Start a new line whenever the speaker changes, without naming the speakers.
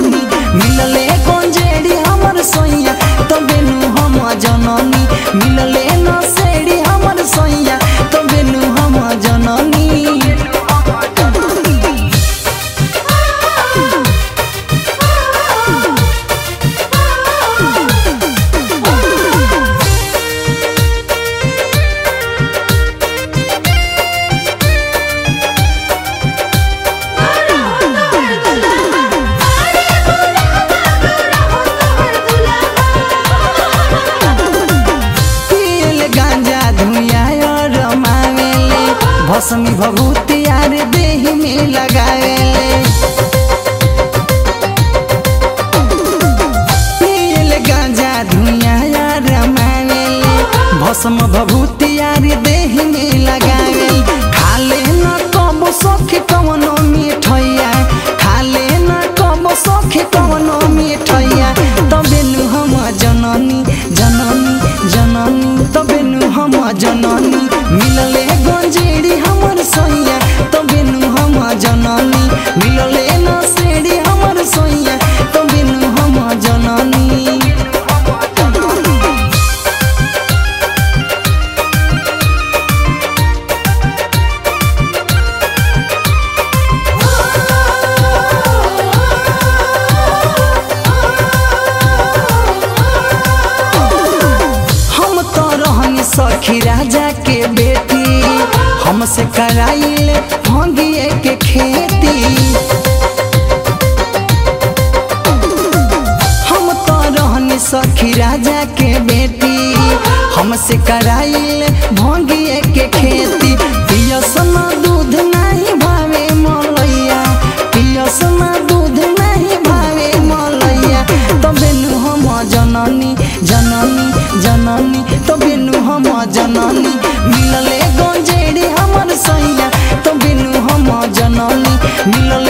जननी मिलले गंजेड़ी हमर सैया तबे नु हम जननी मिलले न सेड़ी हमर सैया तबे नु हम जननी पियल गांजा धुइया और रमावेले भस्मी भभूति यार देह में लगावेले पियल गांजा धुइया यार रमावेले भस्म भभूति यार देह में लगावेले खाले न कबो सखी कवनो मिठैया खाले न कबो सखी कवनो मिठैया तबे नु हम जननी जननी जननी तबे नु हम जननी मिलले गंजेड़ी हमर सैया तबे नु हम जननी मिलले न सेड़ी हमर सैया तबे नु हम जननी हम तो रहनी सखी राजा के बेटी हमसे कराइले भंगिए के खेती हम तो रहनी सखी राजा के बेटी हमसे कराइले भंगिए के खेती पियसन दूध नहीं भावे मलैया पियसन दूध नहीं भावे मलैया तबे नु हम जननी जननी जननी तबे नु हम जननी मिलले गंजेड़ी हमर सैया तबे नु हम जननी मिलले